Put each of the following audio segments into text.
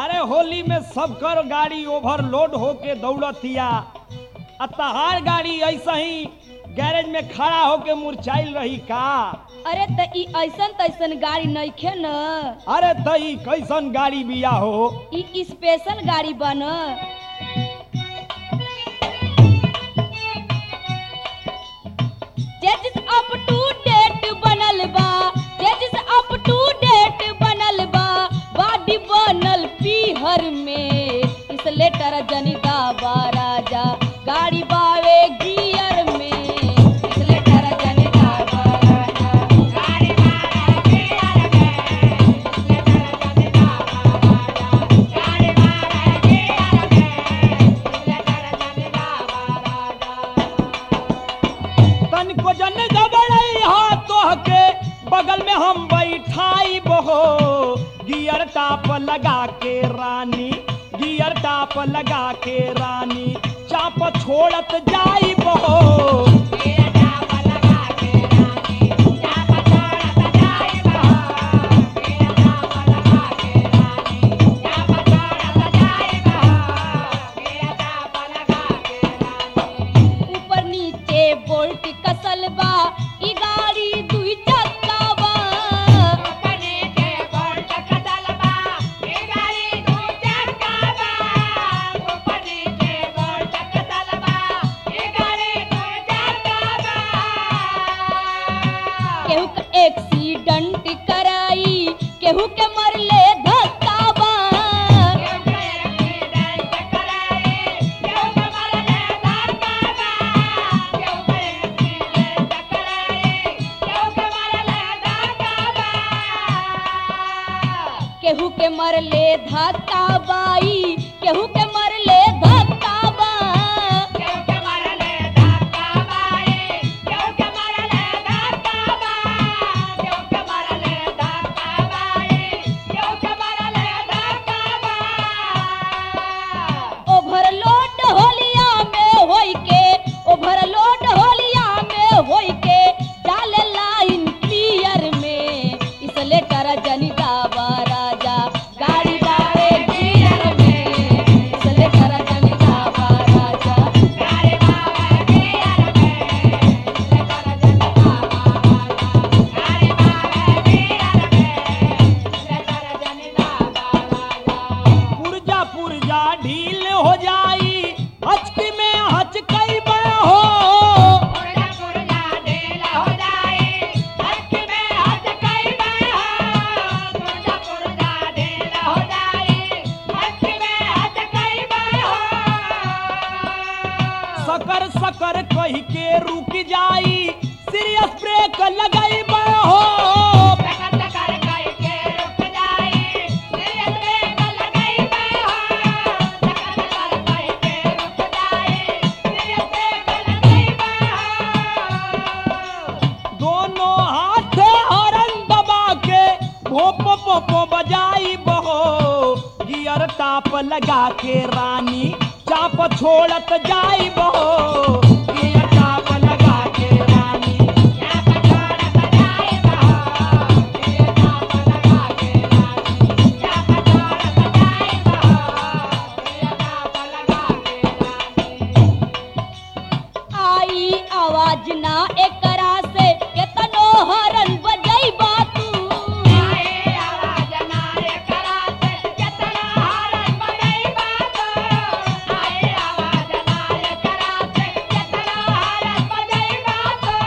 अरे होली में सबकर गाड़ी ओवरलोड होके दौड़तिया आ तहार गाड़ी ऐसा ही गैरेज में खड़ा होके मुरझाइल रही का अरे त ई ऐसन तैसन गाड़ी नइखे न अरे तई कैसन गाड़ी बिया हो ई स्पेशल गाड़ी बन जजिस अप टू डेट बनल बा जजिस अप टू डेट बनल बा बॉडी बनल पीहर में इस लेटर जनिता बा राजा गाड़ी बावे गियर में इस लेटर जनिता बा राजा गाड़ी बावे गियर में इस लेटर जनिता बा राजा गाड़ी बावे गियर में इस लेटर जनिता बा राजा तनिको जन गबड़ई हाथ तोहके बगल में हम बैठाई बहो गियर टाप लगा के रानी गियर टाप लगा के रानी चाप छोड़त जाई बहो ऊपर नीचे बोल्ट कसल बा ई गाड़ी दुई चक्का बा ऊपर नीचे बोल्ट कसल बा ई गाड़ी दुई चक्का बा ऊपर नीचे बोल्ट कसल बा ई गाड़ी दुई चक्का बा केहू के एक्सीडेंट कराई केहू के मरले धक्का बा केहू के एक्सीडेंट कराई केहू के मरले धक्का बा केहू के एक्सीडेंट कराई केहू के मरले धक्का बा केहू के मरले धक्का बाई केहू के मरले धक्का बा केहू के मरले धक्का बाई केहू के मरले धक्का बा केहू के मरले धक्का बाई केहू के मरले धक्का बा ओवरलोड होलिया में होई के ओवरलोड होलिया में होई के डाले लाइन क्लियर में इस लेटर जनिता बा राजा गाड़ी बावे गियर में इस लेटर जनिता बा राजा गाड़ी बावे गियर में इस लेटर जनिता बा राजा गाड़ी बावे गियर में इस लेटर जनिता बा राजा पुरजा पुरजा ढील हो जाई हचकी में हचकई बा हो पुरजा पुरजा ढील हो जाई हच में हच कई बा पुरजा पुरजा ढील हो जाई हच में हच कई बा सकर सकर कही के रुक जाई सीरियस ब्रेक लगाई बा हो सकर सकर कई के रुक जाई सीरियस ब्रेक लगाई बा सकर सकर कई के रुक जाई सीरियस ब्रेक लगाई बा दोनों हाथ हरन दबा के भोपो पोपो बजाई बहो गियर टाप लगा के रानी चाप छोड़त जाई बहो गियर टाप लगा के रानी आई आवाज ना एकरा से केतनो हरन बजई बातू आई आवाज ना एकरा से केतनो हरन बजई बातू आई आवाज ना एकरा से केतनो हरन बजई बातू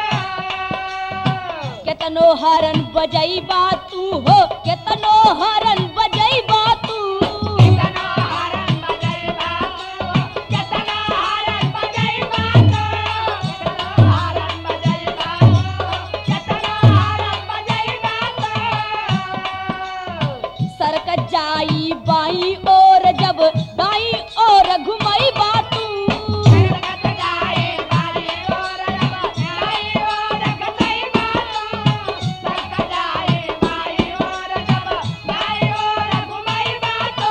केतनो हरन बजई बातू हो केतनो हरन बजई बातू केतनो हरन बजई बातू केतनो हरन बजई बातू केतनो हरन बजई बातू केतनो हरन बजई बातू सरक जाई बाई और जब दाई और घुमई बातू सरक जाई बाई और जब दाई और घुमई बातू सरक जाई बाई और जब दाई और घुमई बातू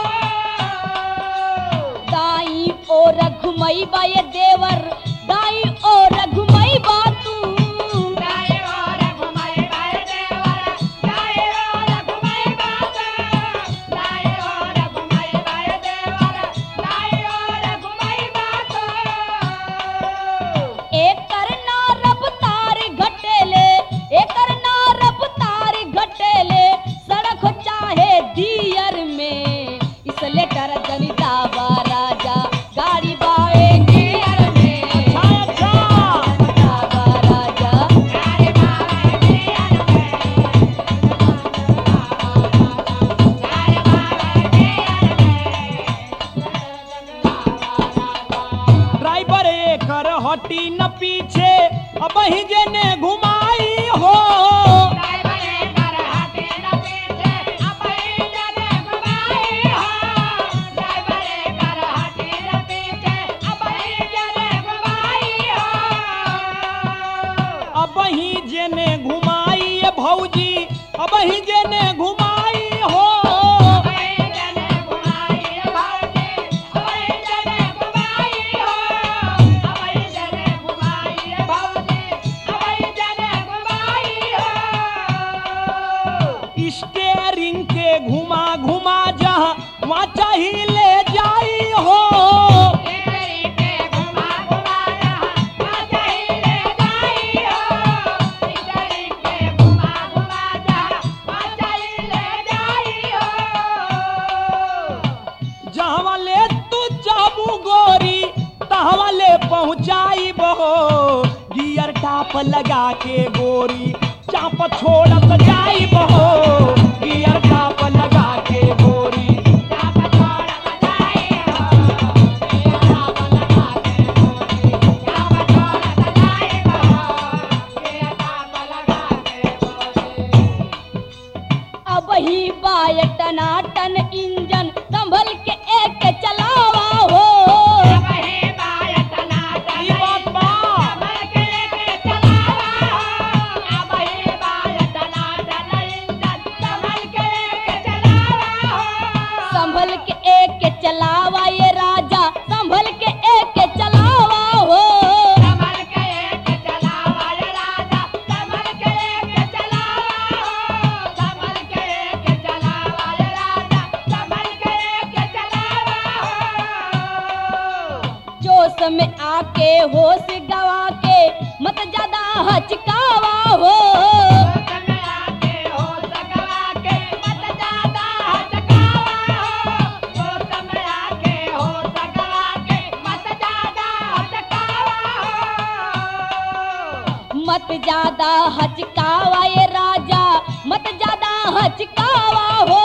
दाई और घुमई बा ये देवर दाई और घुमई बातू दाई और घुमई बा ये देवर दाई और घुमई बातू दाई और इसलेटर जनिता बा राजा गाड़ी बावे गियर में अच्छा अच्छा बा राजा ड्राइवर एकर हटी न पीछे अब ही जेने घुमाई हो अब ही जेने घुमाई ए भौजी अब ही जेने घुमाई हो स्टेरिंग के घुमा घुमा जहाँ वहाँ चाहिए ले जाई हो जहाँ ले तू चाबू गोरी तहवा ले पहुँचाई बहो गियर टाप लगा के गोरी चाप छोड़त जाई बहो गियर टाप लगा के गोरी अब ही बाय टनाटन इंजन संभल के एक चलावा हो ई बात बा संभल के एक चलावा ये राजा संभल के एक चलावा हो जोश में आके होश गवा के मत ज्यादा हचकावा हो मत ज्यादा हचकावा ये राजा मत ज्यादा हचकावा हो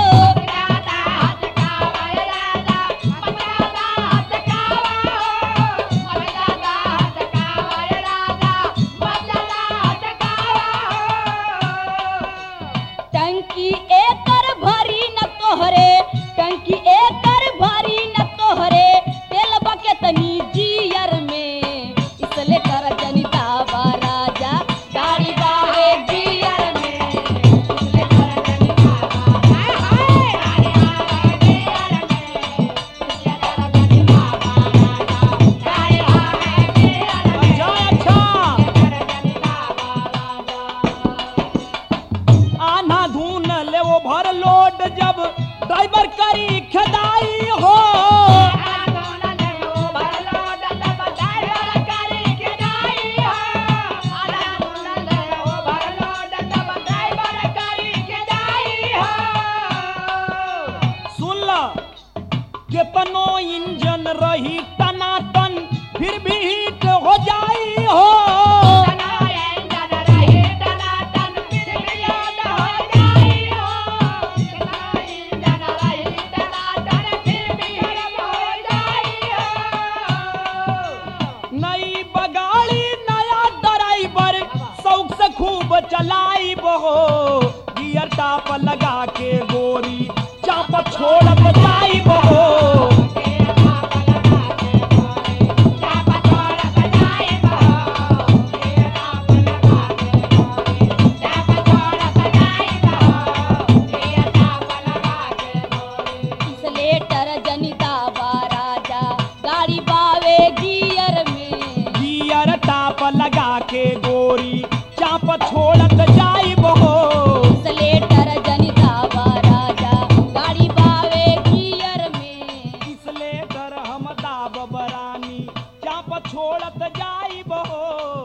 टंकी एकर भरी न तोहरे टंकी एकर भरी न तोहरे तेल बकेत जियर में इसले कर जनिता बा राजा गाड़ी बावे जियर में इसले कर जनिता अच्छा अच्छा आना धून ले वो भर लोड जब ड्राइवर करी खदाई हो सुन ल केतनो इंजन रही टनाटन फिर भी हिट हो जाई हो नई बगाड़ी नया ड्राइवर शौक से खूब चलाई बहो गियर टाप लगा के गोरी चाप छोड़त जाई बहो इसलेटर जनिता बा राजा गाड़ी बावे गियर में गियर टाप लगा के गोरी चाप छोड़त जाई बहो इसलेटर जनिता बा राजा गाड़ी बावे गियर में इसले डर हम दाब बरानी चाप छोड़त जाई बहो